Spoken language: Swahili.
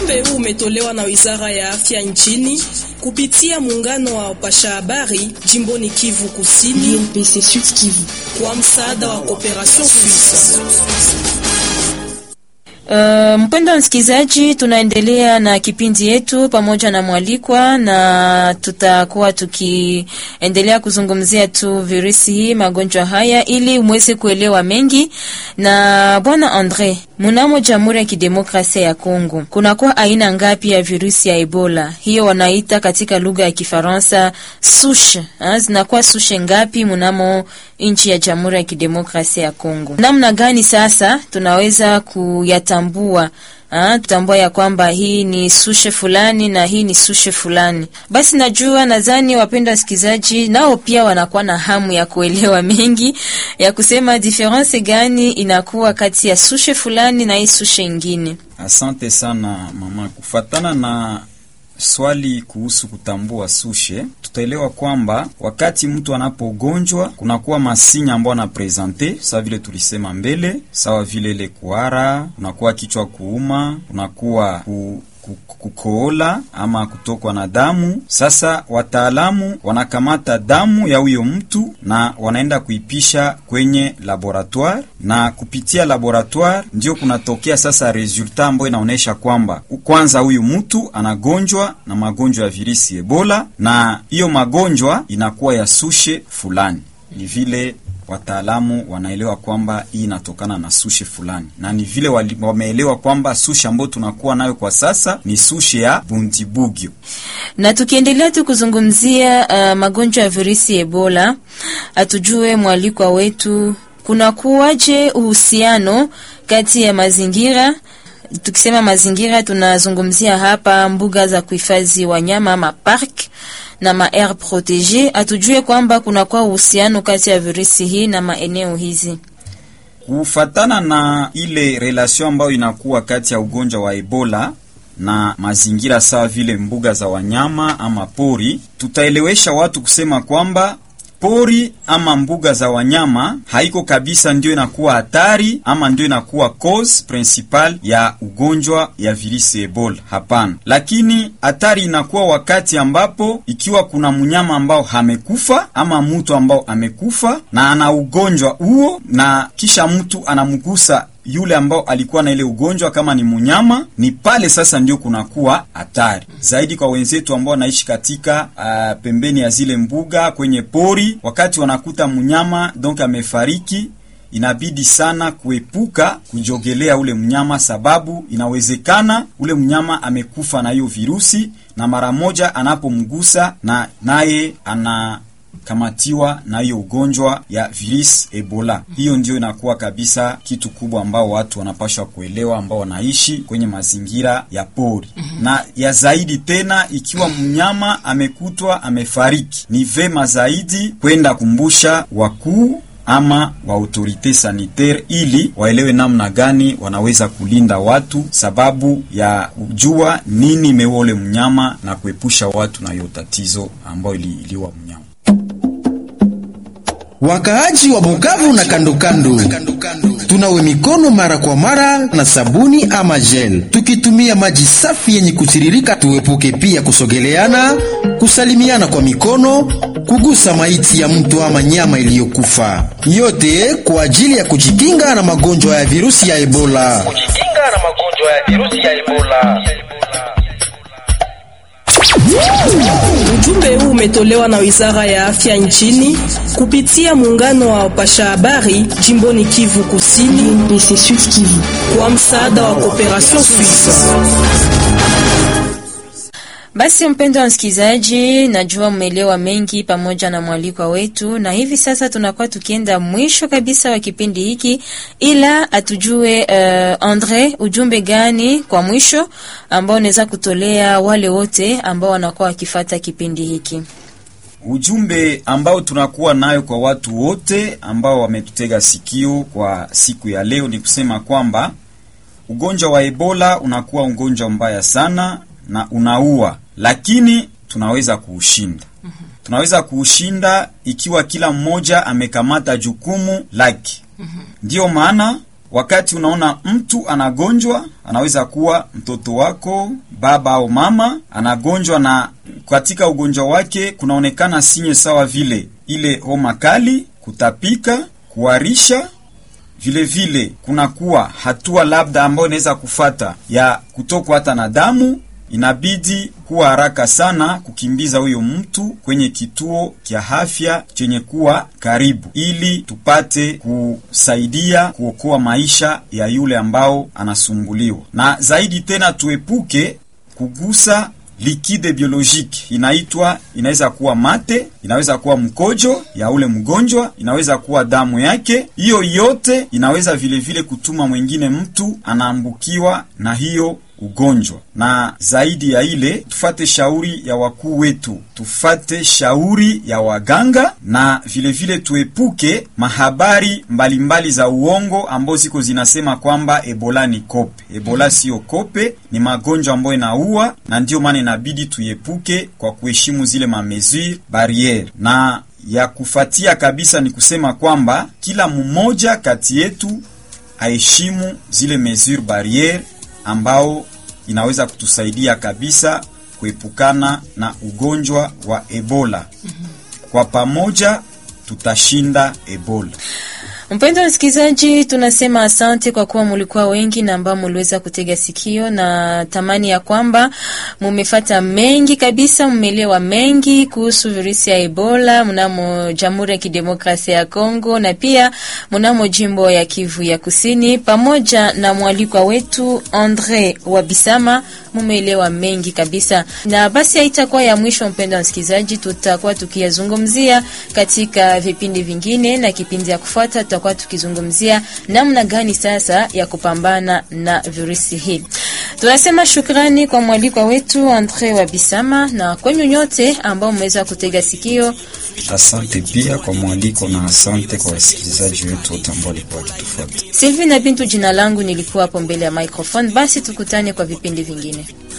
Ujumbe huu umetolewa na Wizara ya Afya nchini kupitia muungano wa wapasha habari jimboni Kivu Kusini UNPC Sud Kivu. kwa msaada wa Cooperation Suisse. Uh, mpendo msikilizaji, tunaendelea na kipindi yetu pamoja na mwalikwa, na tutakuwa tukiendelea kuzungumzia tu virusi hii magonjwa haya ili mweze kuelewa mengi. Na bwana Andre, mnamo Jamhuri ya Kidemokrasia ya Kongo kunakuwa aina ngapi ya virusi ya Ebola? Hiyo wanaita katika lugha ya Kifaransa sushe. Ha, zinakuwa sushe ngapi mnamo nchi ya Jamhuri ya Kidemokrasia ya Kongo? Namna gani sasa tunaweza kuyatambua Ah, tutambua ya kwamba hii ni sushe fulani na hii ni sushe fulani. Basi najua, nadhani wapendwa wasikilizaji nao pia wanakuwa na hamu ya kuelewa mengi ya kusema diferense gani inakuwa kati ya sushe fulani na hii sushe ingine. Asante sana mama. Kufatana na swali kuhusu kutambua sushe, tutaelewa kwamba wakati mtu anapogonjwa kunakuwa masinya ambayo anapresente, sawa vile tulisema mbele, sawa vile ile kuhara, kunakuwa kichwa kuuma, kunakuwa ku kukoola ama kutokwa na damu. Sasa wataalamu wanakamata damu ya huyo mtu na wanaenda kuipisha kwenye laboratoire, na kupitia laboratoire ndio kunatokea sasa resultat ambayo inaonyesha kwamba kwanza huyu mtu anagonjwa na magonjwa ya virusi Ebola, na hiyo magonjwa inakuwa ya sushe fulani. Ni vile wataalamu wanaelewa kwamba hii inatokana na sushe fulani, na ni vile wameelewa kwamba sushe ambayo tunakuwa nayo kwa sasa ni sushe ya Bundibugyo. Na tukiendelea tu kuzungumzia uh, magonjwa ya virusi Ebola, atujue mwalikwa wetu kuna kuwaje uhusiano kati ya mazingira Tukisema mazingira tunazungumzia hapa mbuga za kuhifadhi wanyama ama park na ma aire protege. Atujue kwamba kunakuwa uhusiano kati ya virusi hii na maeneo hizi. Kufatana na ile relation ambayo inakuwa kati ya ugonjwa wa Ebola na mazingira sawa vile mbuga za wanyama ama pori, tutaelewesha watu kusema kwamba pori ama mbuga za wanyama haiko kabisa ndio inakuwa hatari ama ndio inakuwa cause principal ya ugonjwa ya virusi Ebola. Hapana, lakini hatari inakuwa wakati ambapo ikiwa kuna mnyama ambao hamekufa ama mtu ambao amekufa na ana ugonjwa huo, na kisha mtu anamgusa yule ambao alikuwa na ile ugonjwa, kama ni mnyama, ni pale sasa ndio kunakuwa hatari zaidi kwa wenzetu ambao wanaishi katika uh, pembeni ya zile mbuga kwenye pori. Wakati wanakuta mnyama donc amefariki, inabidi sana kuepuka kujogelea ule mnyama, sababu inawezekana ule mnyama amekufa na hiyo virusi, na mara moja anapomgusa na naye ana kamatiwa na hiyo ugonjwa ya virus Ebola. Hiyo ndio inakuwa kabisa kitu kubwa ambao watu wanapashwa kuelewa, ambao wanaishi kwenye mazingira ya pori. Na ya zaidi tena, ikiwa mnyama amekutwa amefariki, ni vema zaidi kwenda kumbusha wakuu ama wa autorite sanitaire ili waelewe namna gani wanaweza kulinda watu, sababu ya kujua nini imeua ule mnyama na kuepusha watu na hiyo tatizo ambayo iliua mnyama. Wakaaji wa Bukavu na kandokando, tunawe mikono mara kwa mara na sabuni ama gel, tukitumia maji safi yenye kutiririka. Tuepuke pia kusogeleana, kusalimiana kwa mikono, kugusa maiti ya mtu ama nyama iliyokufa, yote kwa ajili ya kujikinga na magonjwa ya virusi ya Ebola. Kujikinga na magonjwa ya virusi ya Ebola. Ujumbe huu umetolewa na Wizara ya Afya nchini kupitia muungano wa wapasha habari jimboni Kivu Kusini UNPC Sud Kivu. kwa msaada wa Cooperation Suisse. Basi mpendo wa msikilizaji, najua mmeelewa mengi pamoja na mwalikwa wetu, na hivi sasa tunakuwa tukienda mwisho kabisa wa kipindi hiki, ila atujue uh, Andre, ujumbe gani kwa mwisho ambao unaweza kutolea wale wote ambao wanakuwa wakifata kipindi hiki? Ujumbe ambao tunakuwa nayo kwa watu wote ambao wametutega sikio kwa siku ya leo ni kusema kwamba ugonjwa wa Ebola unakuwa ugonjwa mbaya sana na unaua, lakini tunaweza kuushinda. Tunaweza kuushinda ikiwa kila mmoja amekamata jukumu lake. Ndiyo maana wakati unaona mtu anagonjwa, anaweza kuwa mtoto wako, baba au mama anagonjwa, na katika ugonjwa wake kunaonekana sinye sawa vile ile homa kali, kutapika, kuharisha vile vile kunakuwa hatua labda ambayo inaweza kufata ya kutokwa hata na damu, inabidi kuwa haraka sana kukimbiza huyo mtu kwenye kituo kya afya chenye kuwa karibu, ili tupate kusaidia kuokoa maisha ya yule ambao anasumbuliwa, na zaidi tena tuepuke kugusa likide biolojiki inaitwa, inaweza kuwa mate, inaweza kuwa mkojo ya ule mgonjwa, inaweza kuwa damu yake. Hiyo yote inaweza vile vile kutuma mwingine mtu anaambukiwa na hiyo ugonjwa. Na zaidi ya ile, tufate shauri ya wakuu wetu, tufate shauri ya waganga, na vile vile tuepuke mahabari mbalimbali mbali za uongo ambao ziko zinasema kwamba Ebola ni kope. Ebola siyo kope, ni magonjwa ambayo inaua, na ndiyo maana inabidi tuiepuke kwa kuheshimu zile mamesure barriere na ya kufatia kabisa ni kusema kwamba kila mmoja kati yetu aheshimu zile mesure barriere ambao inaweza kutusaidia kabisa kuepukana na ugonjwa wa Ebola. Kwa pamoja tutashinda Ebola. Mpendo wa msikilizaji, tunasema asante kwa kuwa mulikuwa wengi na ambao muliweza kutega sikio, na tamani ya kwamba mumefata mengi kabisa, mumelewa mengi kuhusu virusi ya Ebola mnamo Jamhuri ya Kidemokrasia ya Kongo na pia mnamo jimbo ya Kivu ya Kusini, pamoja na mwalikwa wetu Andre Wabisama. Mumeelewa mengi kabisa, na basi haitakuwa ya mwisho. Mpendo wa msikilizaji, tutakuwa tukiyazungumzia katika vipindi vingine, na kipindi ya kufuata tutakuwa tukizungumzia namna gani sasa ya kupambana na virusi hii. Tunasema shukrani kwa mwalikwa wetu Andre Wabisama na kwenyu nyote ambao mmeweza kutega sikio. Asante pia kwa mwaliko na asante kwa wasikilizaji wetu wote ambao walikuwa wakitufuata. Sylvie na Bintu jina langu, nilikuwa hapo mbele ya microphone. Basi tukutane kwa vipindi vingine.